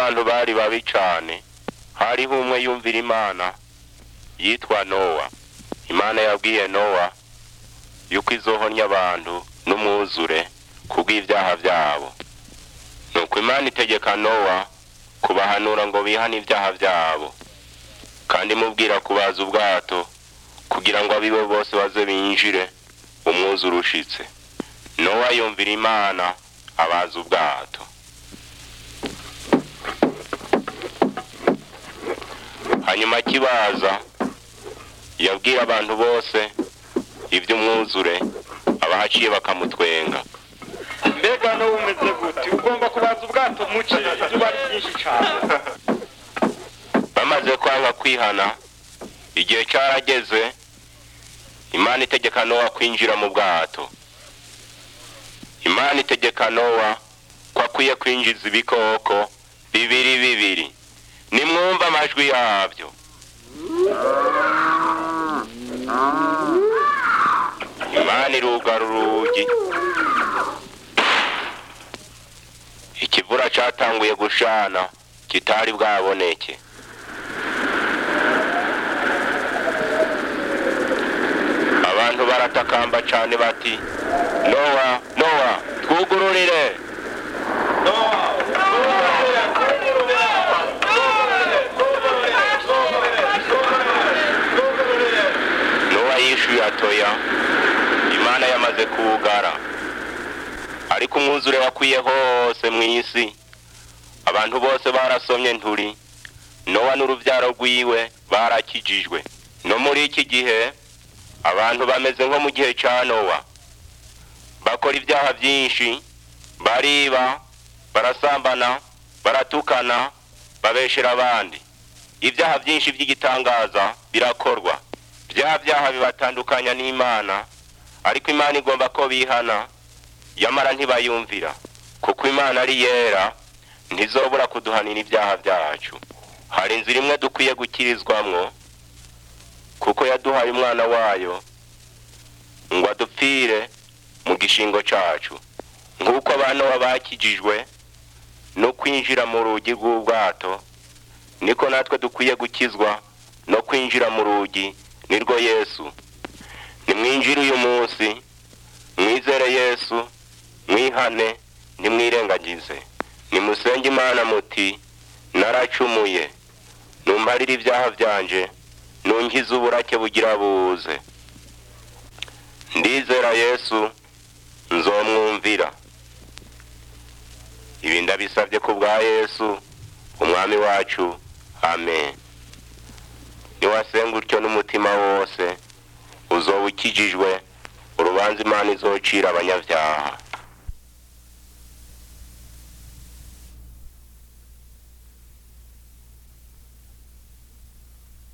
abantu bari babi cane hariho umwe yumvira imana yitwa nowa imana yabwiye nowa yuko izohonya abantu n'umwuzure kubw'ivyaha vyabo nuko imana itegeka nowa kubahanura ngo bihane ivyaha vyabo kandi mubwira kubaza ubwato kugira ngo abiwe bose baze binjire umwuzure ushitse nowa yumvira imana abaza ubwato hanyuma akibaza yabwira abantu bose ivy'umwuzure abahaciye bakamutwenga mbega no umeze gute ugomba kubaza ubwato muke izuba ari ryinshi cane bamaze kwanga kwihana igihe carageze imana itegeka nowa kwinjira mu bwato imana itegeka nowa ko akwiye kwinjiza ibikoko bibiri bibiri nimwumva amajwi yavyo imana irugara urugi ikivura catanguye gushana kitari bwaboneke abantu baratakamba cane bati nowa nowa twugururire nowa yishuye atoya imana yamaze kuwugara ariko umwuzure wakwiye hose mw'isi abantu bose barasomye nturi nowa n'uruvyaro rwiwe barakijijwe no muri iki gihe abantu bameze nko mu gihe ca nowa bakora ibyaha byinshi bariba barasambana baratukana babeshera abandi ibyaha byinshi by'igitangaza birakorwa bya byaha bibatandukanya n'imana ariko imana igomba ko bihana yamara ntibayumvira kuko imana ari yera ntizobura kuduhanira ibyaha byacu hari inzira imwe dukwiye gukirizwamwo kuko yaduhaye umwana wayo ngo adupfire mu gishingo cacu nk'uko abana bakijijwe no kwinjira mu rugi rw'ubwato niko natwe dukwiye gukizwa no kwinjira mu rugi nirwo yesu nimwinjire uyu munsi mwizere yesu mwihane ntimwirengagize nimusenge imana muti naracumuye numbarire ibyaha byanje nunkize uburake bugira buze ndizera yesu nzomwumvira ibi ndabisabye ku bwa yesu umwami wacu amen niwasenga utyo n'umutima wose uzoba ukijijwe urubanza imana izocira abanyabyaha